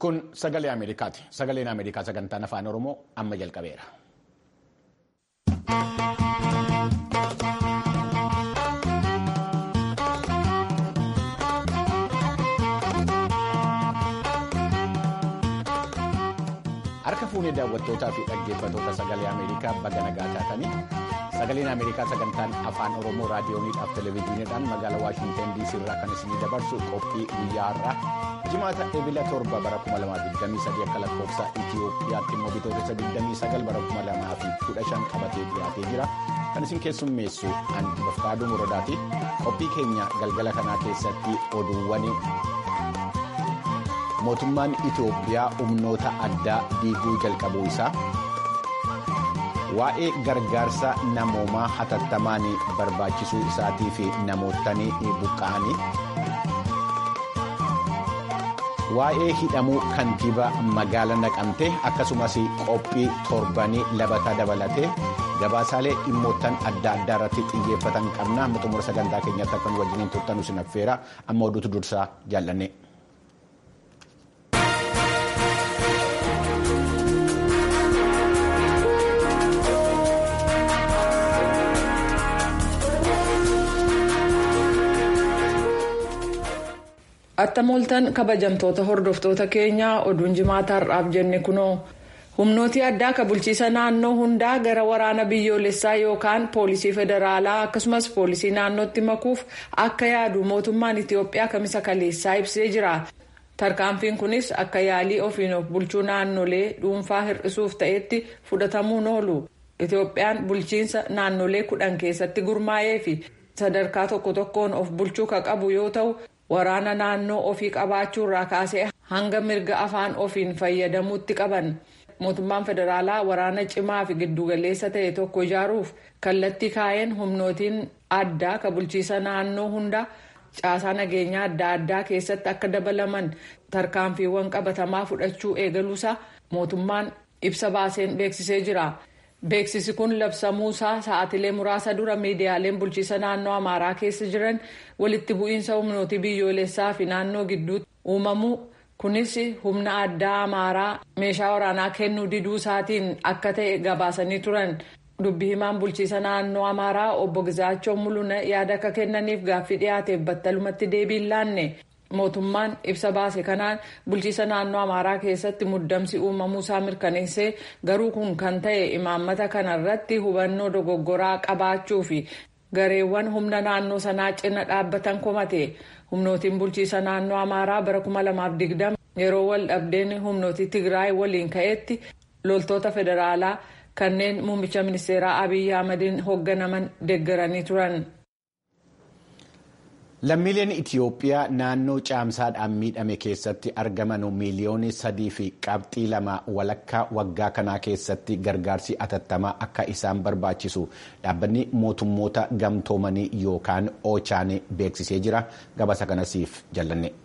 Kun sagalee Ameerikaati. Sagaleen Ameerikaa sagantaan afaan Oromoo amma jalqabeera. Harka fuunee daawwattootaa fi dhaggeeffattoota sagalee Ameerikaa baga nagaa taatanii sagaleen Ameerikaa sagantaan afaan Oromoo raadiyooniidhaaf televezyiiniidhaan magaalaa Waashinten DC irraa kan isinii dabarsu qophii guyyaa har'aa jimaata ebila torba bara 2023 akka lakkoofsa Itiyoophiyaatti immoo bitootessa 29 bara 2015 qabatee dhiyaatee jira. Kan isin keessummeessu Anbafkaaduu Muradaati. Qophii keenya galgala kanaa keessatti oduuwwan mootummaan Itiyoophiyaa humnoota addaa diiguu jalqabuu isaa waa'ee gargaarsa namoomaa hatattamaan barbaachisuu isaatii fi namootni buqqa'anii waa'ee hidhamuu kantiibaa magaala naqamtee akkasumas qophii torbanii labataa dabalatee gabaasaalee dhimmoottan adda addaa irratti xiyyeeffatan qabna xumura sagantaa keenyatti akka nu wajjiniin turtan isin affeera amma oduutu dursaa jaallanne. Attamooltan kabajamtoota hordoftoota keenyaa oduun jimaataa har'aaf jenne kunoo humnooti addaa ka bulchiisa naannoo hundaa gara waraana biyyoolessaa yookaan poolisii federaalaa akkasumas poolisii naannootti makuuf akka yaadu mootummaan Itiyoophiyaa kamisa kaleessaa ibsee jira. Tarkaanfiin kunis akka yaalii ofiin of bulchuu naannolee dhuunfaa hir'isuuf ta'etti fudhatamuun oolu. Itiyoophiyaan bulchiinsa naannolee kudhan keessatti gurmaa'ee fi sadarkaa tokko tokkoon of bulchuu ka qabu yoo ta'u. waraana naannoo ofii qabaachuurraa kaasee hanga mirga afaan ofiin fayyadamuutti qaban mootummaan federaalaa waraana cimaa fi giddugaleessa ta'e tokko ijaaruuf kallattii kaa'een humnootiin addaa ka bulchiisa naannoo hunda caasaa nageenyaa adda addaa keessatti akka dabalaman tarkaanfiiwwan qabatamaa fudhachuu eegaluusaa mootummaan ibsa baaseen beeksisee jira. Beeksisi kun labsamuusaa sa'aatilee muraasa dura miidiyaaleen bulchiisa naannoo Amaaraa keessa jiran walitti bu'iinsa humnootii biyyoolessaa fi naannoo gidduutti uumamuu kunis humna addaa Amaaraa meeshaa waraanaa kennuu diduu isaatiin akka ta'e gabaasanii turan. Dubbi himaan bulchiisa naannoo Amaaraa obbo Gizaachoo Mul'una yaada akka kennaniif gaaffii dhiyaateef battalumatti deebii laanne. mootummaan ibsa baase kanaan bulchiisa naannoo amaaraa keessatti muddamsi uumamuusaa mirkaneessee garuu kun kan ta'e imaammata kanarratti hubannoo dogoggoraa qabaachuu fi gareewwan humna naannoo sanaa cina dhaabbatan komate humnootiin bulchiisa naannoo amaaraa bara 2020 yeroo wal dhabdeen humnootii tigraay waliin ka'etti loltoota federaalaa kanneen muummicha ministeeraa abiyyi ahmadiin hoogganaman deeggaranii turan. Lammiileen Itiyoophiyaa naannoo caamsaadhaan miidhame keessatti argaman miiliyoonii sadii fi qabxii lama walakkaa waggaa kanaa keessatti gargaarsi atattamaa akka isaan barbaachisu dhaabbanni mootummoota gamtoomanii yookaan oochaan beeksisee jira. Gabaasa kanasiif jallanne.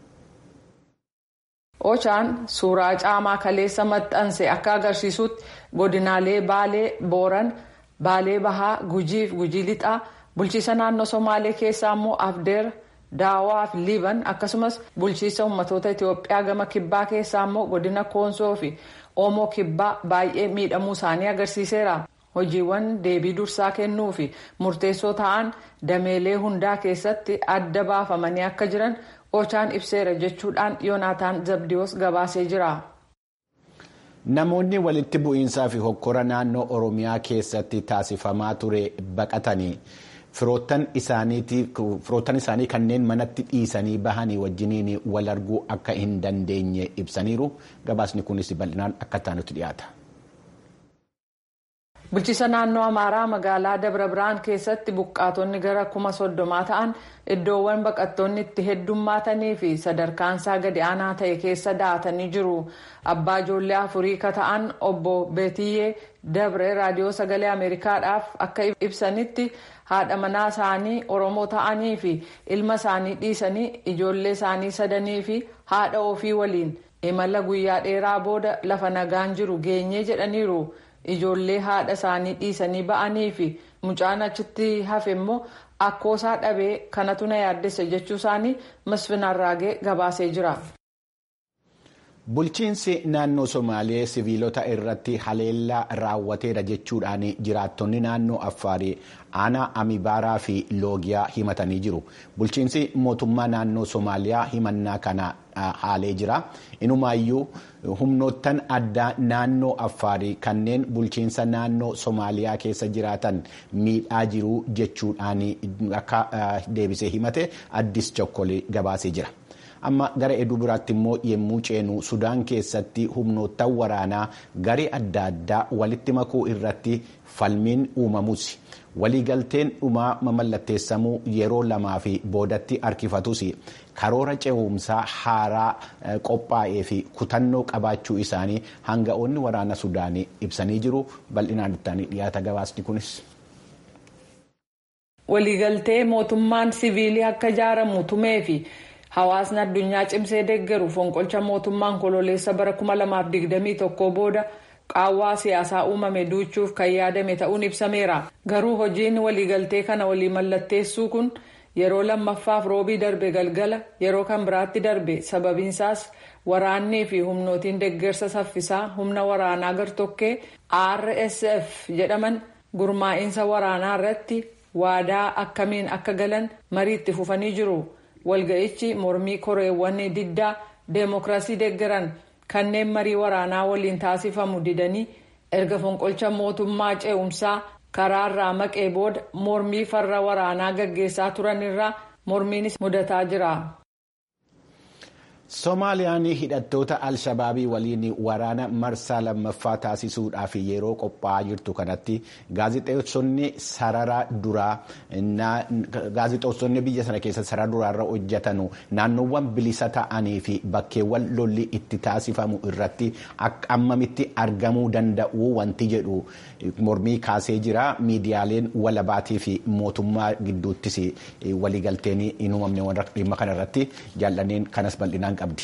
Oochaan suuraa caamaa kaleessa maxxanse akka agarsiisutti godinaalee Baalee, Booran, Baalee Bahaa, Gujii fi Gujii Lixaa. bulchiisa naannoo somaalee keessaa immoo afdeer daawaa fi liiban akkasumas bulchiisa ummatoota itiyoophiyaa gama kibbaa keessaa immoo godina koonsoo fi oomoo kibbaa baay'ee miidhamuu isaanii agarsiiseera hojiiwwan deebii dursaa kennuu fi murteessoo ta'an dameelee hundaa keessatti adda baafamanii akka jiran oochaan ibseera jechuudhaan yoonaataan zabdiyoos gabaasee jira. Namoonni walitti bu'iinsaa fi hokkora naannoo Oromiyaa keessatti taasifamaa ture baqatanii firoottan isaanii kanneen manatti dhiisanii bahanii wajjiniin wal arguu akka hin dandeenye ibsaniiru. Gabaasni kunis bal'inaan akka taanutti dhiyaata. Bulchiisa naannoo Amaaraa magaalaa Dabra Biraan keessatti buqqaatonni gara kuma soddomaa ta'an iddoowwan baqattoonni itti heddummaatanii fi sadarkaansaa gadi aanaa ta'e keessa da'atanii jiru. Abbaa ijoollee afurii ka ta'an obbo Beetiyyee Dabre raadiyoo sagalee Ameerikaadhaaf akka ibsanitti haadha manaa isaanii Oromoo ta'anii fi ilma isaanii dhiisanii ijoollee isaanii sadanii fi haadha ofii waliin imala guyyaa dheeraa booda lafa nagaan jiru geenyee jedhaniiru. ijoollee haadha isaanii dhiisanii ba'anii fi mucaan achitti hafe immoo akkoosaa dhabee kanatu na yaaddessa jechuu isaanii masfin arraagee gabaasee jira. Bulchiinsi naannoo Somaalee siviilota irratti haleellaa raawwateera jechuudhaan jiraattonni naannoo Affaarii aanaa Amibaaraa fi Loogiyaa himatanii jiru. Bulchiinsi mootummaa naannoo Somaaliyaa himannaa kana haalee jira. Inumaayyuu humnoottan addaa naannoo Affaarii kanneen bulchiinsa naannoo Somaaliyaa keessa jiraatan miidhaa jiru jechuudhaan akka deebisee himate addis chokkolee gabaasee jira. amma gara eduu biraatti immoo yemmuu ceenu sudaan keessatti humnoottan waraanaa garee adda addaa walitti makuu irratti falmiin uumamus waliigalteen dhumaa mamallatteessamuu yeroo lamaa fi boodatti harkifatus karoora ce'umsaa haaraa qophaa'ee fi kutannoo qabaachuu isaanii hanga'oonni waraana sudaanii ibsanii jiru bal'inaan ittaanii dhiyaata gabaasni kunis. waliigaltee mootummaan siviilii akka ijaaramu tumee fi. hawaasni addunyaa cimsee deeggaru fonqolcha mootummaan kololeessa bara 2021 booda qaawwaa siyaasaa uumame duuchuuf kan yaadame ta'uun ibsameera garuu hojiin waliigaltee kana walii mallatteessuu kun yeroo lammaffaaf roobii darbe galgala yeroo kan biraatti darbe sababiinsaas waraannii fi humnootiin deeggarsa saffisaa humna waraanaa gartokkee rsf jedhaman gurmaa'insa waraanaa irratti waadaa akkamiin akka galan mariitti fufanii jiru. walga'ichi mormii koreewwan diddaa deemokiraasii deeggaran kanneen marii waraanaa waliin taasifamu didanii erga fonqolcha mootummaa ce'umsaa karaarraa maqee booda mormii farra waraanaa gaggeessaa turanirraa mormiinis mudataa jira. Soomaaliyaan hidhattoota al-shabaabii waliin waraana marsaa lammaffaa taasisuudhaaf yeroo qophaa'aa jirtu kanatti gaazixeessonni sarara duraa gaazixeessonni biyya sana keessa sarara duraarra hojjetanu naannoowwan bilisa ta'anii fi bakkeewwan lolli itti taasifamu irratti ammamitti argamuu danda'u wanti jedhu mormii kaasee jira miidiyaaleen walabaatii fi mootummaa gidduuttis waliigalteen hin uumamne dhimma kanarratti jaallanneen kanas bal'inaan qabdi.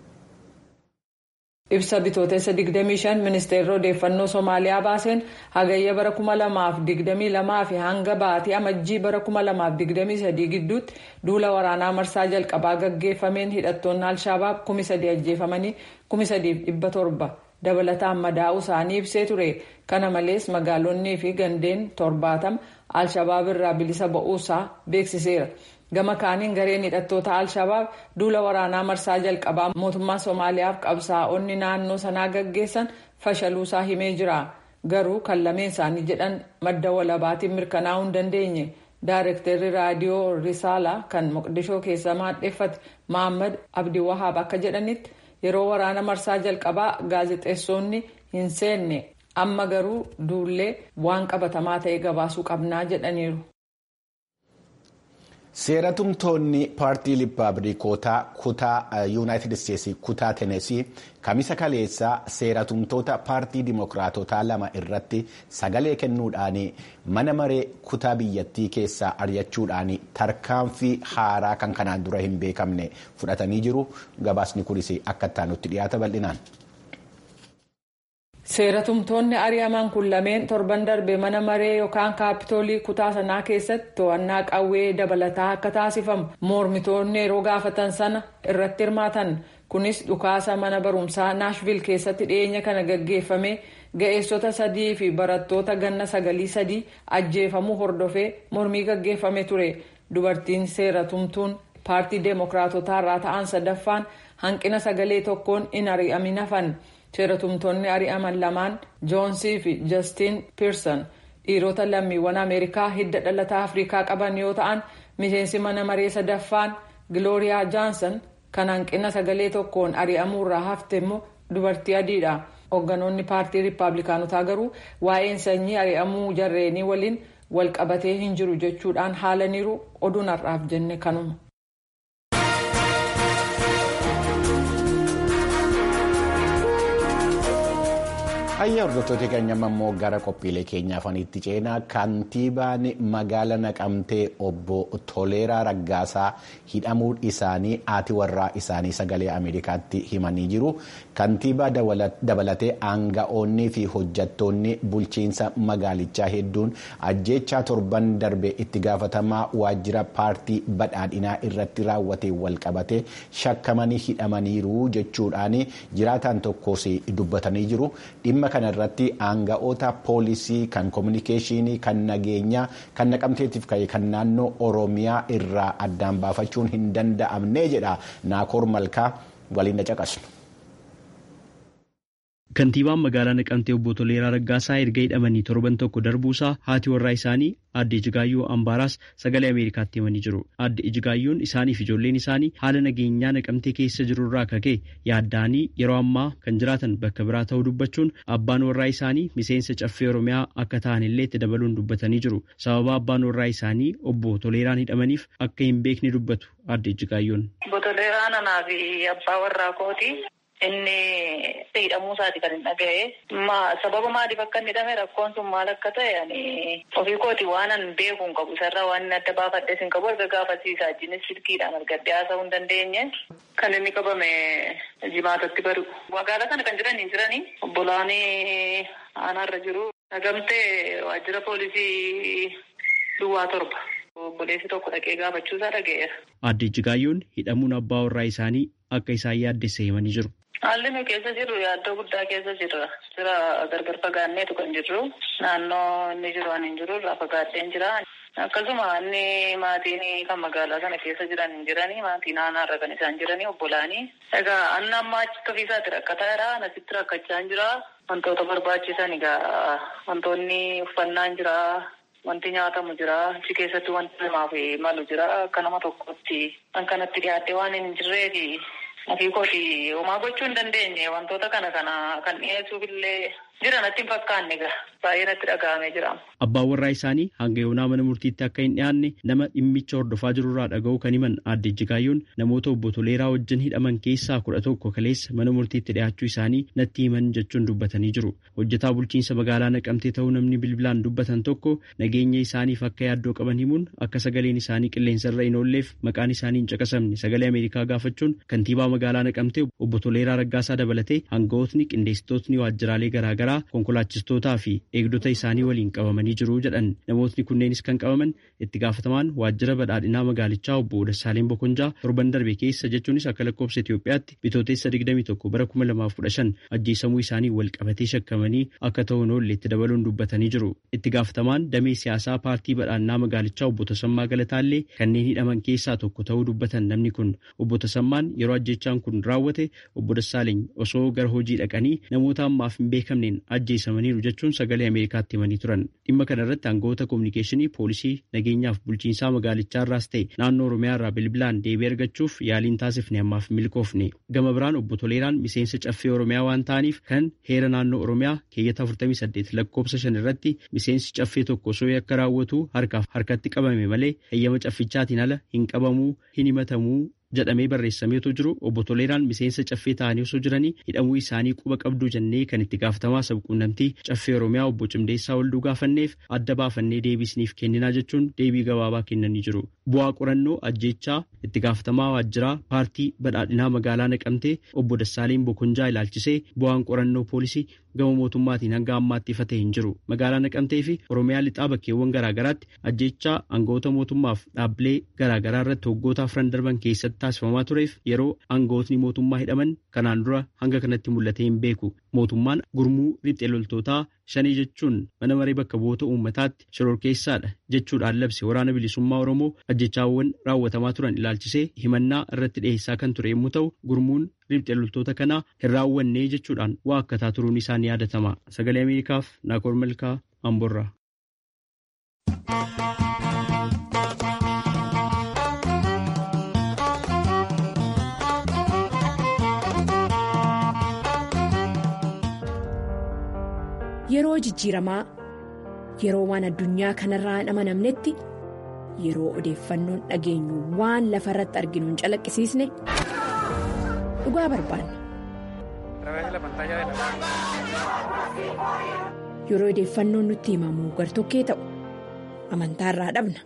ibsa bitootessa 25 ministeerri odeeffannoo soomaaliyaa baaseen hagayya bara 2022 fi hanga baatii amajjii bara 2023 gidduutti duula waraanaa marsaa jalqabaa gaggeeffameen hidhattoonni alshabaab 3,000 ajjeefamanii 3,700 dabalataan madaa'uu isaanii ibsee ture kana malees magaalonnii fi gandeen 70 alshabaab irraa bilisa ba'uusaa beeksiseera. gama kaaniin gareen hidhattoota al-shabaab duula waraanaa marsaa jalqabaa mootummaa soomaaliyaaf qabsaa'onni naannoo sanaa gaggeessan fashaluusaa himee jira garuu kan lameen isaanii jedhan madda walabaatiin mirkanaa'uu hin dandeenye daareektarri raadiyoo risaalaa kan moqdishoo keessa maadheeffate mohammad abdii wahaab akka jedhanitti yeroo waraana marsaa jalqabaa gaazexeessonni hin seenne amma garuu duullee waan qabatamaa ta'e gabaasuu qabnaa jedhaniiru. seeratumtoonni paartii rippaabilikootaa kutaa yuunaayitid isteetsi kutaa tenesii kamisa kaleessaa seeratumtoota paartii dimokiraatotaa lama irratti sagalee kennuudhaan mana maree kutaa biyyattii keessaa ari'achuudhaan tarkaanfii haaraa kan kanaan dura hin beekamne fudhatanii jiru gabaasni kunis akka ittaanutti dhiyaata bal'inaan. seeratumtoonni ari'aman kun lameen torban darbe mana maree yookaan kaapitoolii kutaa sanaa keessatti to'annaa qawwee dabalataa akka taasifamu mormitoonni yeroo gaafatan sana irratti hirmaatan kunis dhukaasa mana barumsaa naashvil keessatti dhiyeenya kana gaggeeffame ga'eessota sadii fi barattoota ganna sagalii sadii ajjeefamuu hordofee mormii gaggeeffame ture dubartiin seeratumtuun paartii deemokiraatotaa irraa ta'an sadaffaan hanqina sagalee tokkoon hin ari'amin hafan. seeratumtoonni ari'aman lamaan joonsii fi jastiin piirsan dhiirota lammiiwwan ameerikaa hidda dhalataa afrikaa qaban yoo ta'an miseensi mana maree sadaffaan gilooriyaa jaansan kan hanqina sagalee tokkoon ari'amuurraa hafte immoo dubartii adiidha hoogganoonni paartii riippaabilikaanotaa garuu waa'een sanyii ari'amuu jarreenii waliin walqabatee hin jiru jechuudhaan haalaniiru oduun har'aaf jenne kanuma. Haayya hordoftoota keenya immoo gara qophiilee keenyaa afaniitti ceenaa kantiibaan magaala naqamtee obbo Toleeraa Raggaasaa hidhamuun isaanii haati warraa isaanii sagalee Ameerikaatti himanii jiru. Kantiibaa dabalatee aanga'oonnii fi hojjattoonni bulchiinsa magaalichaa hedduun ajjeechaa torban darbe itti gaafatamaa waajjira paartii badhaadhinaa irratti raawwate walqabate shakkamanii hidhamaniiru jechuudhaan jiraataan tokkos dubbatanii jiru. dhimma kana irratti aanga'oota poolisii kan koominikeeshinii kan nageenyaa kan naqamteetiif ka'e kan naannoo oromiyaa irraa addaan baafachuun hin danda'amne jedha naakoor malkaa waliin caqasnu. Kantiibaan magaalaa Naqamtee obbo Toleeraa Raggaasaa erga hidhamanii torban tokko darbuusaa haati warraa isaanii aadde Ijigaayyoo Ambaaraas sagalee Ameerikaatti himanii jiru. Aadde Ijigaayyoon isaaniif ijoolleen isaanii haala nageenyaa Naqamtee keessa jiru irraa kakee yaadda'anii yeroo ammaa kan jiraatan bakka biraa ta'uu dubbachuun abbaan warraa isaanii miseensa caffee Oromiyaa akka ta'an illee itti dabaluun dubbatanii jiru. Sababa abbaan warraa isaanii obbo Toleeraan hidhamaniif akka hin beekne dubbatu aadde Ijigaayyoon. Obbo Toleeraan anaa fi abbaa warraa kooti. Inni hidhamuu isaati kan hin dhaga'e. Sababa maaliif akka inni hidhame rakkoon sun maal akka ta'e ani ofii kooti waan an beeku hin qabu isarraa waan inni adda baafadhes hin qabu erga gaafasiisaa jinis silkiidhaan argadde haasa'uu hin dandeenye. Kan inni qabame jimaatatti baru. Magaalaa kana kan jiran hin jirani. Obbolaan aanaarra jiru. Nagamtee waajjira poolisii duwwaa torba. Obboleessi tokko dhaqee gaafachuusaa dhaga'eera. Aadde Ijjigaayyoon hidhamuun abbaa warraa isaanii akka isaan yaaddesse himanii jiru. Haalli nu keessa jirru yaaddoo guddaa keessa jirra. Jira gargar fagaanneetu kan jirru. Naannoo inni jiru ani hin jiru irraa fagaaddeen jira. Akkasuma inni maatiin kan magaalaa kana keessa jiran hin jirani. Maatiin aanaarra kan isaan jirani obbolaanii. Egaa anna ammaa achitti ofiisaatti rakkataa jira. Asitti rakkachaa hin jira. Wantoota barbaachisan egaa wantoonni uffannaan jira. Wanti nyaatamu jira. Achi keessatti wanti namaaf malu jira. Akka nama tokkotti kan kanatti dhiyaate waan hin jirreefi ofii kooti homaa gochuu hin dandeenye. Wantoota kana kana kan dhiyeessuuf illee jira natti hin fakkaanne egaa baay'ee natti dhaga'amee jira. Abbaan warraa isaanii hanga yoonaa mana murtiitti akka hin dhiyaanne nama dhimmicha hordofaa jirurraa dhaga'uu kan himan aadde Ijjigaayyoon namoota obbo Toleeraa wajjin hidhaman keessaa kudha tokko kaleessa mana murtiitti dhiyaachuu isaanii natti himan jechuun dubbatanii jiru. Hojjetaa bulchiinsa magaalaa naqamtee ta'uu namni bilbilaan dubbatan tokko nageenya isaaniif akka yaaddoo qaban himuun akka sagaleen isaanii qilleensarra hin oolleef maqaan isaanii hin caqasamne sagalee Ameerikaa gaafachuun kantiibaa magaalaa naqamtee obbo Toleeraa Raggaasaa dabalatee hangawootni qindeessitootni waajjiraalee garaagaraa konkolaachistootaa fi eegdota isaanii waliin qabamanii jiru jedhan namootni kunneenis kan qabaman itti gaafatamaan waajjira badhaadhinaa magaalichaa obbo Dassaaleen Bokonjaa torban darbe keessa jechuunis akka lakkoofsa Itoophiyaatti bitooteessa 21 bara 2015 ajjeesamuu isaanii wal qabatee shakkamanii akka ta'uun oolle itti dabaluun dubbatanii jiru. Itti gaafatamaan damee siyaasaa paartii badhaadhinaa magaalichaa obbo Tasammaa Galataallee kanneen hidhaman keessaa tokko ta'uu dubbatan namni kun obbo Tasammaan yeroo ajjeechaan kun raawwate obbo Dassaaleny osoo gara hojii dhaqanii namoota ammaaf hin beekamneen ajjeesamaniiru jechuun sagalee Ameerikaatti himanii turan. Dhimma kana irratti aangawoota kominikeeshinii poolisii nageenyaaf bulchiinsaa magaalichaa irraas ta'e naannoo Oromiyaa irraa bilbilaan deebii argachuuf yaaliin taasifne ammaaf milkoofne. Gama biraan obbo Toleeraan miseensa caffee Oromiyaa waan ta'aniif kan heera naannoo Oromiyaa keeyyata 48 lakkoofsa 5 irratti miseensi caffee tokko osoo akka raawwatu harkaaf harkatti qabame malee heeyyama caffichaatiin ala hin qabamuu hin himatamuu jedhamee barreessameetu jiru obbo Toleeraan miseensa caffee ta'anii osoo jiranii hidhamuu isaanii quba qabduu jennee kan itti gaafatamaa sabquunnamtii caffee Oromiyaa obbo Cimdeessaa Walduu gaafanneef adda baafannee deebisniif kenninaa jechuun deebii gabaabaa kennanii jiru. Bu'aa qorannoo ajjeechaa itti gaafatamaa waajjiraa paartii badhaadhinaa magaalaa naqamtee obbo Dassaaleen Bokonjaa ilaalchisee bu'aan qorannoo poolisii gama mootummaatiin hanga ammaatti ifa ta'e hin jiru. Magaalaa naqamtee fi Oromiyaa lixaa bakkeewwan garaagaraatti ajjeechaa aangawoota mootummaaf dhaabbilee garaagaraa irratti waggoota afran darban keessatti taasifamaa tureef yeroo aangawootni mootummaa hidhaman kanaan dura hanga kanatti mul'atee hin beeku. Mootummaan gurmuu riphxee loltootaa shanii jechuun mana maree bakka bu'oota uummataatti shororkeessaadha jechuudhaan labse waraana bilisummaa Oromoo ajjechaawwan raawwatamaa turan ilaalchisee himannaa irratti dhiyeessaa kan ture yommuu ta'u gurmuun riphxee loltoota kanaa hin raawwannee jechuudhaan waa akkataa turuun isaa ni yaadatama. Sagalee Ameerikaaf Naakoor Malkaa Amborraa. Yeroo jijjiiramaa yeroo waan addunyaa kanarraa hin amanamnetti yeroo odeeffannoon dhageenyu waan lafa irratti arginu hin calaqqisiisne dhugaa barbaanna. Yeroo odeeffannoon nutti himamu gartokkee ta'u amantaarraa dhabna.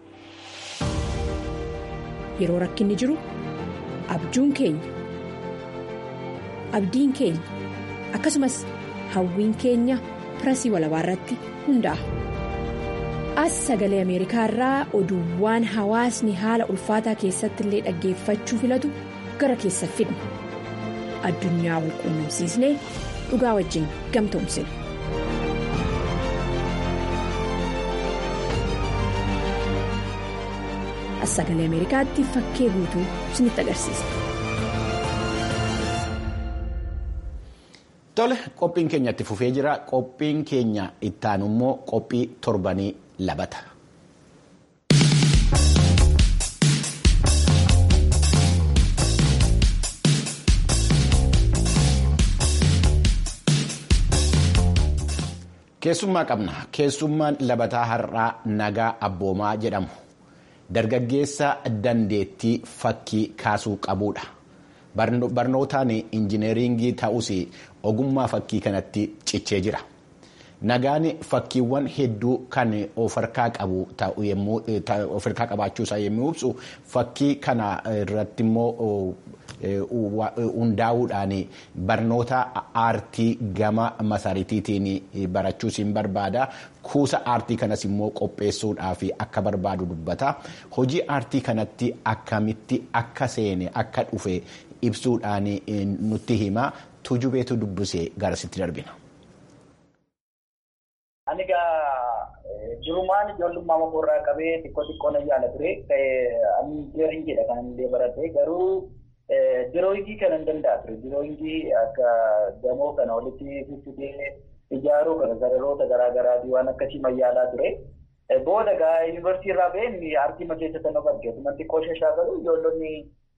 Yeroo rakkinni jiru abjuun keenya abdiin keenya akkasumas hawwiin keenya pirasii walabaa irratti hundaa'a. As sagalee Ameerikaa irraa oduuwwan hawaasni haala ulfaataa keessatti illee dhaggeeffachuu filatu gara keessa fidna. Addunyaa wal quunnamsiisnee dhugaa wajjin gamtoomsina. As sagalee Ameerikaatti fakkee guutuu isinitti agarsiisa. Tole qophiin keenya itti fufee jira. Qophiin keenya ittaanu immoo qophii torbanii labata. Keessummaa qabna. Keessummaan labataa har'aa nagaa abboomaa jedhamu. Dargaggeessa dandeettii fakkii kaasuu qabudha. Barnootaan injineeringii ta'us ogummaa fakkii kanatti cichee jira. Nagaan fakkiiwwan hedduu kan of harkaa qabu of harkaa qabaachuusaa yommuu ibsu fakkii kana irratti immoo hundaa'uudhaan barnoota aartii gama masaritiitiin barachuus hin barbaada. Kuusa aartii kanas immoo qopheessuudhaaf akka barbaadu dubbata. Hojii aartii kanatti akkamitti akka seene akka dhufe ibsuudhaan nutti hima. Tujubeetu dubbisee garasitti darbina. Ani egaa jirumaan ijoollummaa makoorraa qabee xiqqoo xiqqoo na yaala ture. Ani injineeringiidha kan illee baradhe garuu dirooyingii kana hin danda'a ture. Dirooyingii akka gamoo kana walitti fiffitee ijaaruu kana sararoota garaa garaatii waan akkasii mayyaalaa ture. Booda egaa yuunivarsiitii irraa ba'een aartii makeessa sana arge. Tumatti xiqqoo shashaa garuu ijoollonni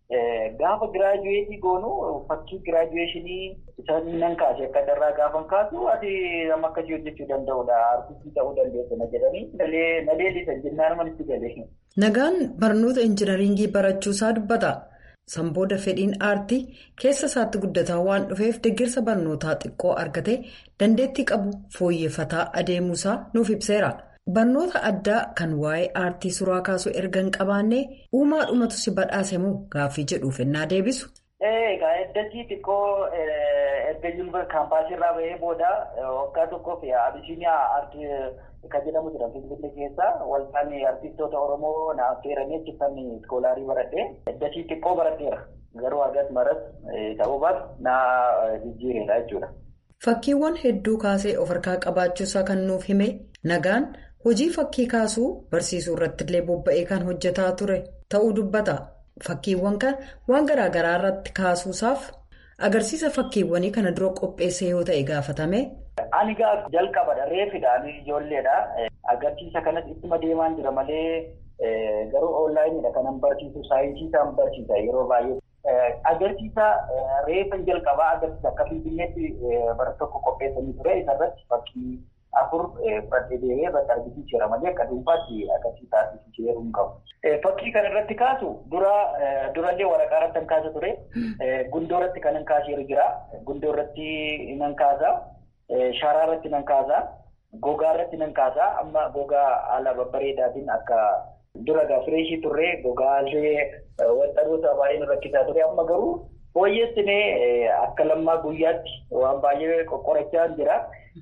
gaafa giraajuweetii goonu fakkii giraajuweeshinii isaan nan kaase akka darraa gaafan kaasu ati amma akkasii hojjechuu danda'udha aartistii ta'uu dandeessa na jedhanii na leellisan jennaan manitti galee. Nagaan barnoota injinaringii barachuusaa dubbata. Sanbooda fedhiin aartii keessa isaatti guddataa waan dhufeef deeggarsa barnootaa xiqqoo argatee dandeettii qabu fooyyeffataa adeemuusaa nuuf ibseera. Barnoota addaa kan waa'ee aartii suuraa kaasuu erga hin qabaanne uumaa dhumatu si badhaase moo gaaffii jedhuuf ennaa deebisu. Egaa eddatti xiqqoo erga yuunivarsiitii kaampaasii irraa bahee booda waggaa tokkoof abisiiniyaa aartii kan jedhamu jira finfinnee keessa waldaan aartistoota oromoo na affeeranii achitti iskoolaarii baradhee eddatti xiqqoo baradheera garuu argas maras ta'uu baatu na jijjiireera jechuudha. Fakkiiwwan hedduu kaasee of harkaa qabaachuusaa kan nuuf hime nagaan hojii fakkii kaasuu barsiisuu irratti illee bobba'ee kan hojjetaa ture ta'uu dubbata. Fakkiiwwan kan waan garaa garaa irratti kaasuusaaf agarsiisa fakkiiwwanii kana dura qopheesse yoo ta'e gaafatame. Ani gaa jalqabadha reefidha ani ijoolleedha. Agarsiisa kanas ittuma deemaan jira malee garuu onlaayiniidha kanan barsiisu saayinsii isaan barsiisa yeroo baay'ee. Agarsiisa reefa jalqabaa agarsiisa akka finfinneetti bara tokko qopheessanii ture isarratti fakkii afur fudhadhee deemee bakka argisiiseera malee akka dhuunfaatti agarsiisa argisiisee yeroo hin qabu. Fakkii kana irratti kaasu dura durallee waraqaa irratti kan kaasa ture. Gundoo irratti kan hin kaaseeru jira. Gundoo irratti nan kaasa. Sharaa irratti nan kaasa. Gogaa irratti nan kaasa. Amma gogaa haala babbareedaatiin akka dura gaa fireeshii turre gogaallee waxxanoota baay'ee nu rakkisaa ture. Amma garuu fooyyessinee akka lammaa guyyaatti waan baay'ee qoqqorachaa jira.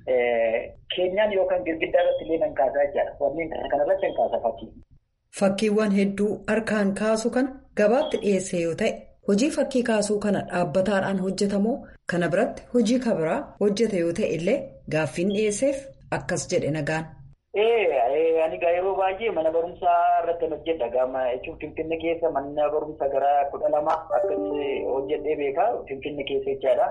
Keenyaan yookaan girgiddaa irratti illee nan kaasaa jechaadha. Wanneen kanarratti nan kaasa fakkii. Fakkiiwwan hedduu harkaan kaasu kana gabaatti dhiyeesse yoo ta'e hojii fakkii kaasuu kana dhaabbataadhaan hojjetamoo kana biratti hojii kabiraa hojjete yoo ta'e illee gaaffiin dhiyeesseef akkas jedhe nagaan. Ani gaa yeroo baay'ee mana barumsaa irratti hojjedha. Gama jechuun Finfinnee keessa mana barumsaa gara kudha lama akkasii hojjedhee beekaa Finfinnee keessa jechaadha.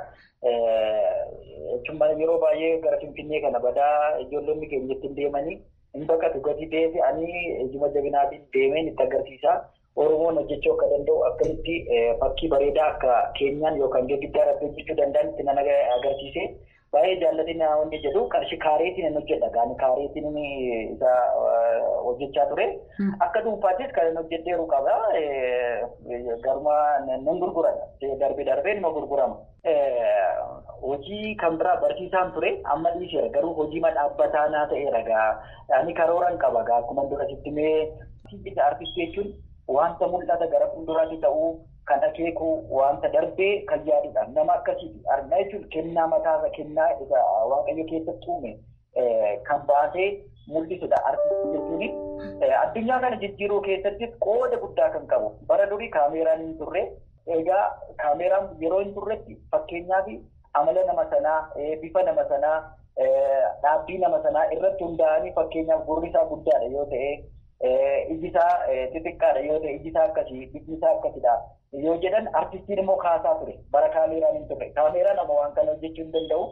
Jechuun yeroo baay'ee gara Finfinnee kana badaa ijoollonni keenya ittiin deemanii hin baqatu gadi deebi ani ijuma jabinaatiin deemeen itti agarsiisa. Oromoon hojjechuu akka danda'u akkamitti fakkii bareedaa akka keenyaan yookaan girgiddaa irratti hojjechuu danda'an itti nan agarsiise. Baay'ee jaallatiin wanti jedhu qarshii kaareetiin hin hojjedha. Gaani kaareetiin isa hojjechaa ture. Akka dhuunfaattis kan hin hojjedheeru qaba. Garuma nan gurgurama. Darbee darbee nima gurgurama. hojii kan biraa barsiisaan ture amma dhiiseera garuu hojii dhaabbataa naa ta'eera gaa ani karooran qaba gaa akkuma dura sitti mee artistii jechuun wanta mul'ata gara fuulduraatti ta'uu kan akeeku wanta darbee kan yaadudha nama akkasiiti argaa jechuun kennaa mataasa kennaa isa waaqayyo keessatti uume kan baasee mul'isudha artistii jechuun addunyaa kana jijjiiruu keessattis qooda guddaa kan qabu bara durii kaameeraan hin turre egaa kaameeraan yeroo hin turretti fakkeenyaaf amala nama sanaa bifa nama sanaa dhaabbii nama sanaa irratti hundaa'anii fakkeenyaaf gurri isaa guddaadha yoo ta'e iji isaa xixiqqaadha yoo ta'e iji isaa akkasii bifni isaa akkasidha yoo jedhan artistiin immoo kaasaa ture bara kaameeraan hin turre kaameeraan nama waan kana hojjechuu hin danda'u.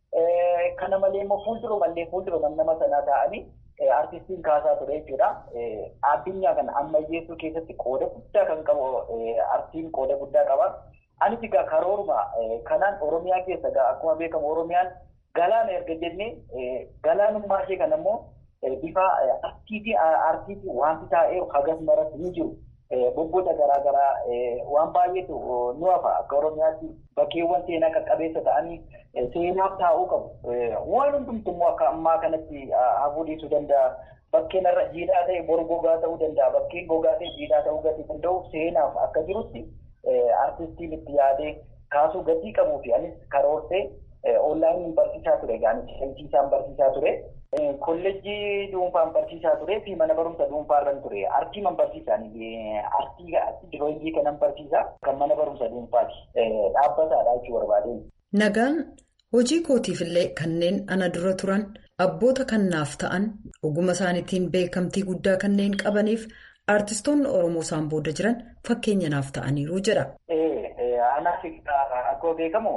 Kana malee immoo fuuldura mallee fuuldura nama sanaa ta'anii artistiin kaasaa ture jechuudha. Addunyaa kana ammayyeessuu keessatti qooda guddaa kan qabu artiin qooda guddaa qaba. Anis egaa karooruma kanaan Oromiyaa keessa egaa akkuma beekamu Oromiyaan galaana erga jennee galaanummaa ishee kana immoo bifa artiitii artiitii wanti taa'eeru hagas maras ni jiru. Bobboota garaa garaa waan baay'eetu nu hafa akka Oromiyaatti bakkeewwan seenaa qaqqabeessa ta'anii seenaaf taa'uu qabu. Waan hundumtu immoo akka ammaa kanatti hafuu dhiisuu danda'a. Bakkeen irra jiidhaa ta'e bor gogaa ta'uu danda'a. Bakkeen gogaa ta'e jiidhaa ta'uu gatii danda'u seenaaf akka jirutti artistiin itti yaadee kaasuu gatii qabuu fi anis karoorsee onlaayiniin barsiisaa ture gaanichi isaan barsiisaa ture. Kolleejjii dhuunfaan barsiisaa ture fi mana barumsa dhuunfaarran ture. Artii man barsiisaan artii dirooyingii kanan barsiisaa kan mana barumsa dhuunfaati. Dhaabbataadha jechuu barbaade. Nagaan hojii kootiifillee kanneen ana dura turan abboota kannaaf ta'an oguma isaaniitiin beekamtii guddaa kanneen qabaniif artistoonni Oromoo isaan booda jiran fakkeenya naaf ta'aniiru jedha. Anaaf akkuma beekamu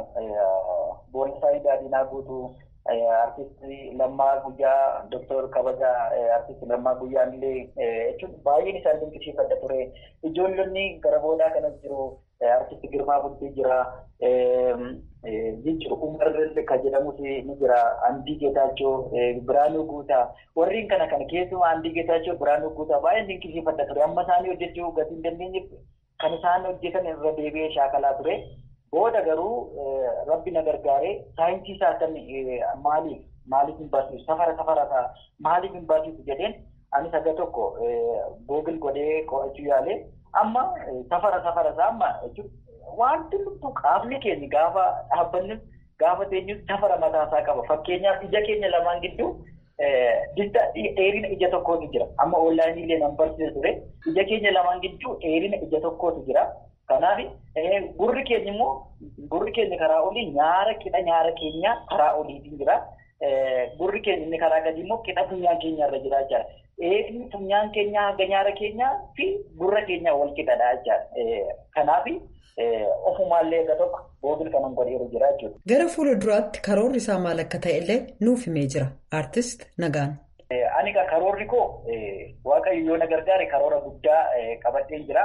boonsaa daadhiinaa guutuu. Artistii Lammaa Guyyaa Dooktor Kabajaa Artistii Lammaa Guyyaan illee jechuun baay'een isaan dinqisiifadha ture. Ijoollonni gara boodaa kanas jiru. Artistii Girmaa Bultii jira. Jijjiiru Umar kan jedhamus ni jira. Andii Geetaachoo, Biraanuu Guutaa. Warreen kana kana keessumaa Andii Geetaachoo, Biraanuu Guutaa baay'een dinqisiifadha ture. Amma isaanii hojjechuu gatii hin dandeenyeef kan isaan hojjetan irra deebi'ee shaakalaa ture. Booda garuu rabbi na gargaaree saayinsii isaa kan maaliif maaliif hin barsiisu safara safara maaliif hin barsiisu jedheen anis aga tokko googil godhee qo'achuu yaalee amma safara safara isaa amma wanti lubbu qaamni keenya gaafa dhaabbanni gaafa teenyu safara mataa isaa qaba fakkeenyaaf ija keenya lamaan gidduu dheerina ija tokkootu jira amma onlaayinii illee nan barsiisa ture ija keenya lamaan gidduu dheerina ija tokkootu jira. Kanaaf gurri keenya immoo gurri keenya karaa olii nyaara qixa nyaara keenya karaa oliitiin jira. Gurri keenya inni karaa gadi immoo qixa funyaan keenya irra jira jechaadha. Eegni funyaan keenyaa hanga nyaara keenyaa fi gurra keenyaa wal qixadha jechaadha. Kanaaf ofumaallee akka tokko googil kanan godheeru jira jechuudha. Gara fuula duraatti karoorri isaa maal akka ta'e illee nuuf himee jira. Artist Nagaan. Ani karoorri koo waaqayyo yoo na gargaare karoora guddaa qabadheen jira.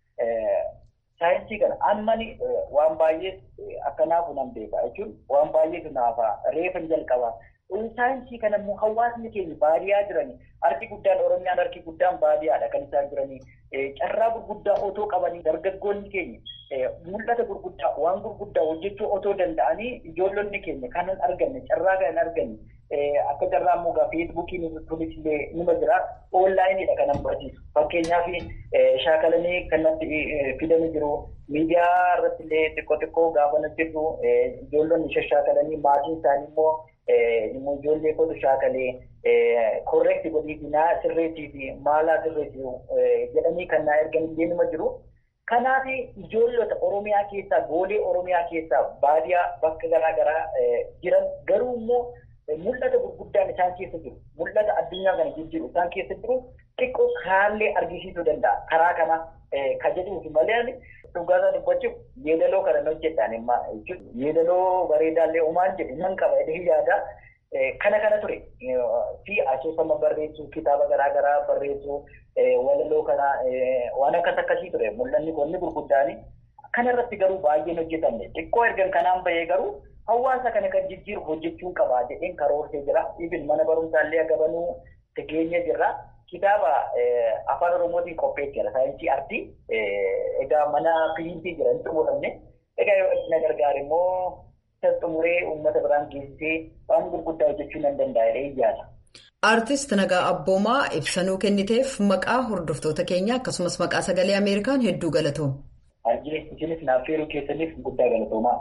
Saayinsii kana ammani waan baay'ee akkanaafu nan beeka jechuun waan baay'eetu naafa reefan jalqaba. Saayinsii kana immoo hawaasni keenya baadiyyaa jiranii harki guddaan Oromiyaan harki guddaan baadiyyaadha kan isaan jiranii. Carraa gurguddaa otoo qabanii dargaggoonni keenya mul'ata gurguddaa waan gurguddaa hojjechuu otoo danda'anii ijoollonni keenya kan hin arganne carraa kan hin arganne akka carraa immoo gaa feesbuukiin kunis illee nima jira oonlaayiniidha kan barsiisu fakkeenyaaf shaakalanii kanatti fidanii jiru miidiyaa irratti illee xiqqoo xiqqoo gaafa hojjetu ijoollonni shashaakalanii maatiin isaanii immoo ijoollee kootu shaakalee korreekti godhiifinaa sirreetii fi maalaa sirreetii jedhanii kan naa ergan illee nima jiru. Kanaaf ijoollota Oromiyaa keessaa goolee Oromiyaa keessaa baadiyyaa bakka garaa garaa jiran garuu immoo mul'ata gurguddaan isaan keessa jiru mul'ata addunyaa kana jijjiiru isaan keessa jiru xiqqoo kaallee argisiisuu danda'a karaa kana ka jedhuufi malee dhugaasaa dubbachuuf yeedaloo kana hojjedhaan imma yeedaloo bareedaallee umaan jedhu nan qaba jedhee yaada. Kana kana ture fi asoosama barreessuu kitaaba garaa garaa barreessuu walaloo kana waan akkas akkasii ture mul'anni qonni gurguddaani. Kana irratti garuu baay'een hojjetamne xiqqoo ergan kanaan bahee garuu hawaasa kana kan jijjiiru hojjechuun qabaa jedheen karoorsee jira. Ibin mana barumsaallee agabanuu tegeenya jirra. Kitaaba afaan oromootiin qopheetti jira saayinsii artii egaa mana piriintii jira hin xumuramne egaa yoo na gargaare immoo xumuree uummata biraan geessisee waan gurguddaa hojjechuu nan danda'a iyyaata. Aartist Nagaa Abboomaa ibsanuu kenniteef maqaa hordoftoota keenya akkasumas maqaa sagalee Ameerikaan hedduu galatooma. Arjinees isinis naaf feeruu keessaniif guddaa galatoomaa.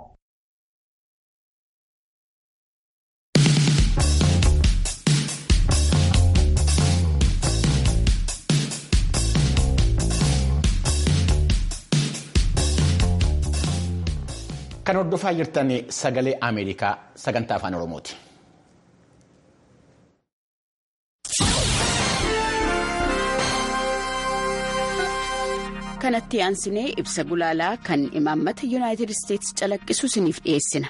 Kan hordofaa jirtan sagalee Ameerikaa sagantaa afaan Oromooti. kanatti aansinee ibsa gulaalaa kan imaammata yuunaayitid isteetsi calaqqisu isiniif dhiyeessina.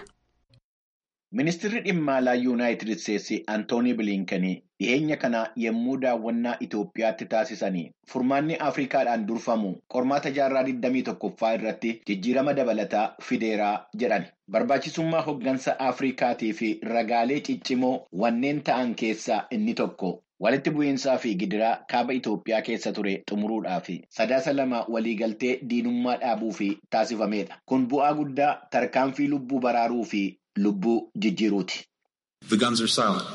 Ministeerri dhimma alaa yuunaayitid isteetsi Antoonii Biliinkanii dhiyeenya kana yommuu daawwannaa Itoophiyaatti taasisanii furmaanni Afrikaadhaan durfamu qormaata jaarraa 21ffaa irratti jijjiirama dabalataa fideeraa jedhan. Barbaachisummaa hoggansa Afrikaatii fi ragaalee ciccimoo wanneen ta'an keessaa inni tokko. Walitti bu'iinsaa fi gidiraa kaaba Itoophiyaa keessa ture xumuruudhaaf sadaasa lama waliigaltee diinummaa dhaabuu fi taasifamedha. Kun bu'aa guddaa tarkaanfii lubbuu baraaruu fi lubbuu jijjiiruuti. The guns are silent.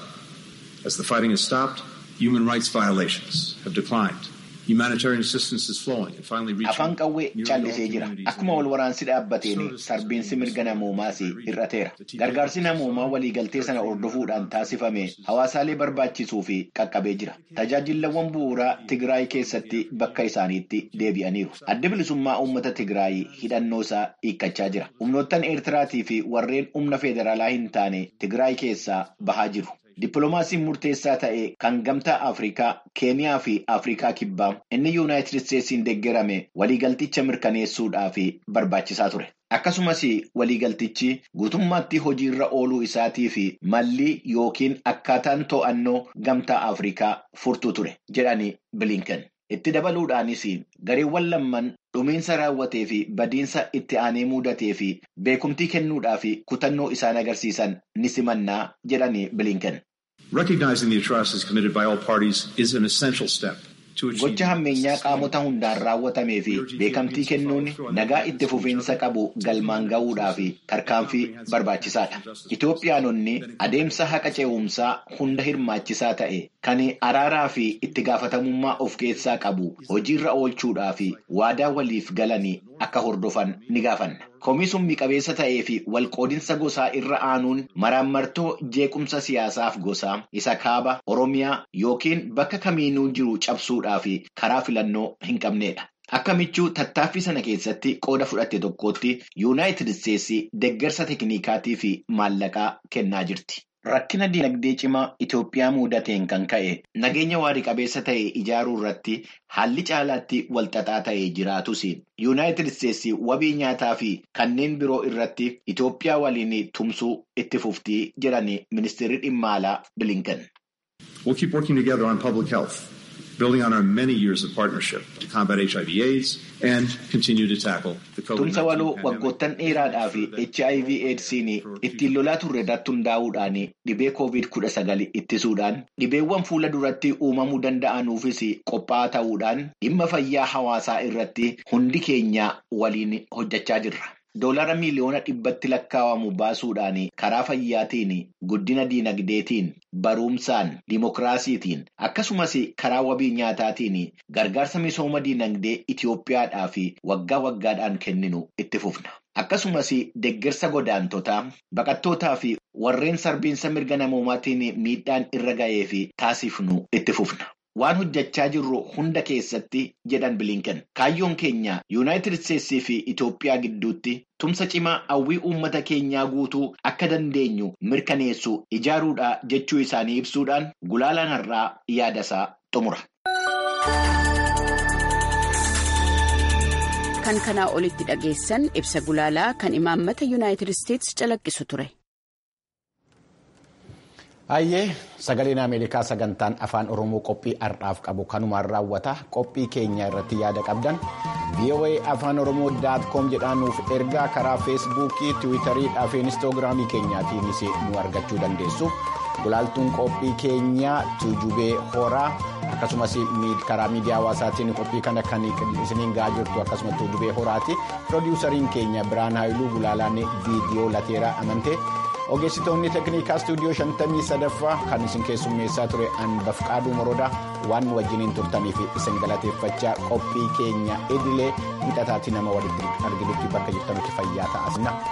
As the fighting has stopped, human rights violations have declined. Humanitarian assistance is flowing and finally reaching Afaan qawwee callisee jira. Akkuma wal waraansi dhaabbateen sarbiinsi mirga namoomaas hir'ateera. Gargaarsi namoomaa waliigaltee sana hordofuudhaan taasifame hawaasaalee barbaachisuu fi qaqqabee jira. Tajaajilawwan bu'uuraa Tigraay keessatti bakka isaaniitti deebi'aniiru. Adda bilisummaa uummata Tigraay hidhannoo isaa hiikkachaa jira. Humnoottan Eertiraatii fi warreen humna federaalaa hin taane Tigraay keessaa bahaa jiru. Dippiloomaasiin murteessaa ta'e kan gamtaa Afrikaa, Keeniyaa fi Afrikaa kibbaa inni Yuunaayitid Isteetsiin deeggarame waliigalticha mirkaneessuudhaaf barbaachisaa ture. Akkasumas waliigaltichi guutummaatti hojiirra ooluu isaatii fi malli yookiin akkaataan to'annoo gamtaa Afrikaa furtuu ture jedhani Bilinken. Itti dabaluudhaanis gareewwan lamman dhumiinsa raawwatee fi badiinsa itti aanee mudatee fi beekumtii kennuudhaa fi kutannoo isaan agarsiisan ni simannaa jedhani Bilinken. Recognizing the atrocities committed by all parties is an essential step. Gocha hammeenyaa qaamota hundaan raawwatamee fi beekamtii kennuun nagaa itti fufiinsa qabu galmaan ga'uudhaa fi tarkaanfii barbaachisaadha. Itoophiyaanonni adeemsa haqa ce'umsaa hunda hirmaachisaa ta'e kan araaraa fi itti gaafatamummaa of keessaa qabu hojiirra oolchuudhaa fi waadaa waliif galanii akka hordofan ni gaafanna. Komisummi qabeessa ta'ee fi walqoodinsa gosaa irra aanuun maraammartoo jeequmsa siyaasaaf gosaa isa kaaba Oromiyaa yookiin bakka kamiinuu jiru cabsuudhaa fi karaa filannoo hin qabnedha. Akka michuu tattaaffii sana keessatti qooda fudhatte tokkotti yuunaayitid isteetsi deeggarsa teeknikaatii fi maallaqaa kennaa jirti. Rakkina dinagdee cimaa Itoophiyaa mudateen kan ka'e nageenya waarii qabeessa ta'e ijaaruu irratti haalli caalaatti walxaxaa ta'ee jiraatus yuunaayitid isteetsi wabii nyaataa fi kanneen biroo irratti Itoophiyaa waliin tumsuu itti fuftii jedhani ministeerri dhimma alaa Bilinken. We'll keep working together on public health, building on our many years of partnership to combat HIV/AIDS and continue to tackle the COVID-19 Tumsa waloo pandemic. waggoottan dheeraadhaa fi HIV AIDSiin ittiin lolaa turre irratti hundaa'uudhaan dhibee COVID-19 ittisuudhaan dhibeewwan fuula duratti uumamuu danda'anuufis qophaa'aa ta'uudhaan dhimma fayyaa hawaasaa irratti hundi keenya waliin hojjechaa jirra. Doolara miiliyoona dhibbatti lakkaa'amu baasuudhaan karaa fayyaatiin guddina diinagdeetiin barumsaan dimokiraasiitiin akkasumas karaa wabii nyaataatiin gargaarsa misooma diinagdee Itoophiyaadhaaf waggaa waggaadhaan kenninu itti fufna. Akkasumas deeggarsa godaantotaa baqattootaa fi warreen sarbiinsa mirga namoomaatiin miidhaan irra ga'ee fi taasifnu itti fufna. Waan hojjechaa jirru hunda keessatti jedhan bilinken kaayyoon keenya yuunaayitid isteetsii fi Itoophiyaa gidduutti tumsa cimaa hawwii uummata keenyaa guutuu akka dandeenyu mirkaneessu ijaaruudha jechuu isaanii ibsuudhaan gulaalaan har'aa yaadasaa xumura. Kan kanaa olitti dhageessan ibsa gulaalaa kan imaammata yuunaayitid isteetsi calaqqisu ture. Hayyee sagaleen Ameerikaa sagantaan afaan Oromoo qophii har'aaf qabu kanumaan raawwata qophii keenya irratti yaada qabdan VOA afaan Oromoo daat koom jedhaanuuf ergaa karaa feesbuukii tiwiitarii fi inistoogiraamii keenyaatiinis nu argachuu dandeessu gulaaltuun qophii keenyaa tuujubee horaa akkasumas karaa miidiyaa hawaasaatiin qophii kana kan isiniin ga'aa jirtu akkasumas tuujubee horaati piroodiwusariin keenya biraan haayiluu gulaalaan viidiyoo lateeraa amante. ogeessitoonni teeknikaa istuudiyoo 53ffaa kan isin keessummeessaa ture anbafqaaduu morodaa waan wajjiniin turtaniif isin galateeffachaa qophii keenya idilee hidhataatii nama walitti arginutti bakka jirtanutti fayyaa ta'aa.